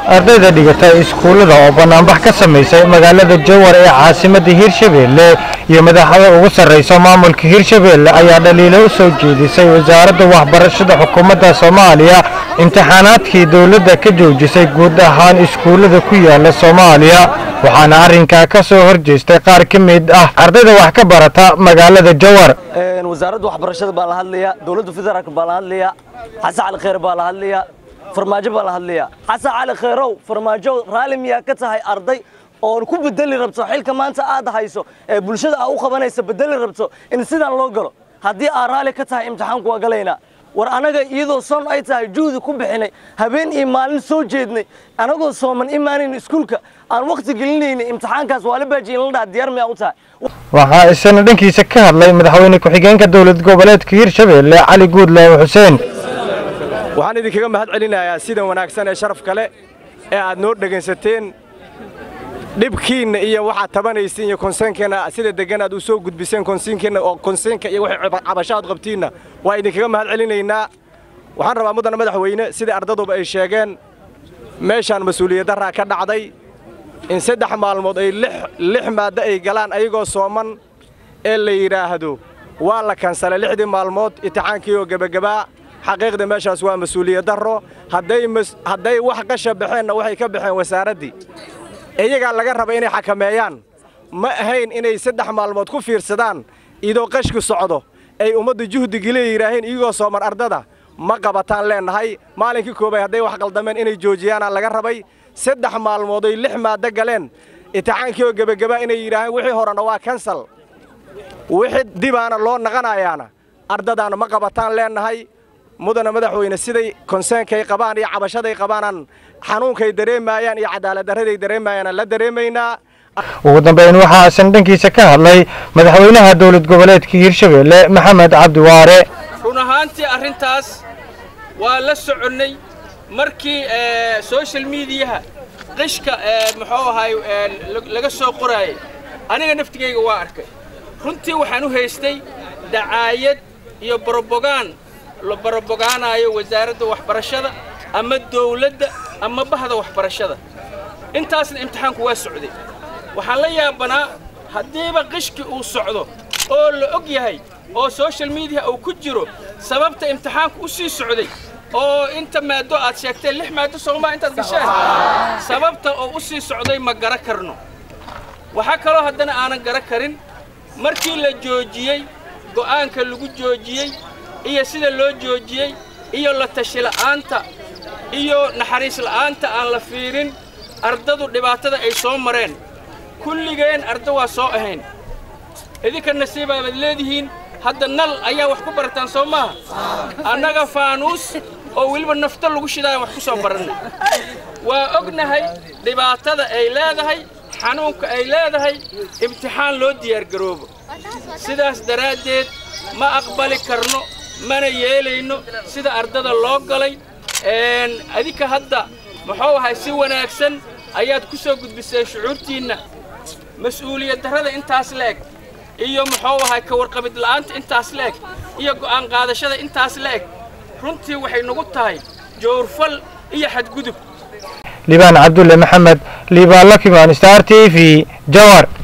ardayda dhigata iskuullada oo bannaanbax ka samaysay magaalada jowar ee caasimadda hirshabeelle iyo madaxda ugu sarraysa maamulka hirshabeelle ayaa dhaliilo u soo jeedisay wasaaradda waxbarashada xukuumadda soomaaliya imtixaanaadkii dowladda ka joojisay guud ahaan iskuullada ku yaala soomaaliya waxaana arrinkaa ka soo horjeestay qaar ka mid ah ardayda wax ka barata magaalada jowar wasaaradda waxbarashada baa la hadlayaa dowladda federaalk baa la hadlayaa xasan cali kheyr baa la hadlayaa farmaajo baa la hadlayaa xasan cali kheyrow farmaajo raalli miyaa ka tahay arday oon ku bedeli rabto xilka maanta aad hayso ee bulshada aa u qabanaysa bedeli rabto in sidaan loo galo haddii aad raalli ka tahay imtixaanku waa galaynaa war anaga iyadoo son ay tahay juhdi ku bixinay habeen iyo maalin soo jeednay anagoo sooman imaanayn iskuulka aan wakhti gelinaynay imtixaankaas waa la baajiyin la dhaha diyaar miyaa u tahay waxaa isana dhankiisa ka hadlay madaxweyne ku-xigeenka dowlad goboleedka hirshabeelle cali guudlaaw xuseen waxaan idinkaga mahad celinayaa sida wanaagsan ee sharaf kale ee aad noo dhegaysateen dhibkiinna iyo waxaad tabanaysiin iyo konseenkeenna sida deggan aad u soo gudbiseen konsiinkeenna oo konseenka iyo waxay cabashaad qabtiinna waa idinkaga mahad celinaynaa waxaan rabaa muddana madaxweyne sidai ardaduba ay sheegeen meeshaan mas-uuliyaddarraa ka dhacday in saddex maalmood ay lix maaddo ay galaan ayagoo sooman ee la yidhaahdo waa la kansalay lixdii maalmood imtixaankii oo gebagabaa xaqiiqda meeshaas waa mas-uuliyaddarro hadday wax qasha baxeenna waxay ka baxeen wasaaraddii iyagaa laga raba inay xakameeyaan ma ahayn inay saddex maalmood ku fiirsadaan idoo qashku socdo ay ummaddu juhdigile yidhaaheen iyagoo sooman ardada ma qabataan leennahay maalinkii koobay hadday wax qaldameen inay joojiyaanaa laga rabay saddex maalmood ay lix maaddo galeen imtixaankii oo gebagabaa inay yidhaaheen wixii horena waa kansal wixii dibaana loo naqanayaana ardadaana ma qabataan leennahay mudana madaxweyne siday konseenkay qabaan iyo cabashaday qabaanaan xanuunkay dareemaayaan iyo cadaaladdarraday dareemayaanaan la dareemaynaa ugu dambayn waxaa isan dhankiisa ka hadlay madaxweynaha dowlad goboleedka hirshabeelle maxamed cabdiwaare run ahaantii arrintaas waa la soconnay markii social mediyaha qishka muxuu ahay laga soo qoraayay aniga naftigayga waa arkay runtii waxaan u haystay dacaayad iyo borobogaan la borobogaanaayo wasaaradda waxbarashada ama dawladda ama bahda waxbarashada intaasna imtixaanku waa socday waxaan la yaabanaa haddiiba qishki uu socdo oo la og yahay oo social mediya uu ku jiro sababta imtixaanku u sii socday oo inta maaddo aad sheegteen lix maaddo soomaa intaad gasheen sababta oo u sii socday ma gara karno waxaa kaloo haddana aanan gara karin markii la joojiyey go'aanka lagu joojiyey iyo sida loo joojiyey iyo la tashi la'aanta iyo naxariis la'aanta aan la fiirin ardadu dhibaatada ay soo mareen kulligeen arda waa soo ahayn idinka nasiibaabaad leedihiin hadda nal ayaa wax ku barataan soo maaha annaga faanuus oo weliba nafta lagu shidaayan wax ku soo barannay waa ognahay dhibaatada ay leedahay xanuunka ay leedahay imtixaan loo diyaargaroobo sidaas daraaddeed ma aqbali karno mana yeelayno sida ardada loo galay adinka hadda muxuu ahay si wanaagsan ayaad ku soo gudbiseen shucuurtiinna mas-uuliyad darrada intaas la-eg iyo muxuu ahay ka warqabid la'aanta intaas la-eg iyo go'aan qaadashada intaas la-eg runtii waxay nagu tahay jowrfal iyo xadgudub liibaan cabdulle maxamed liibaan lakimaan star t v jawar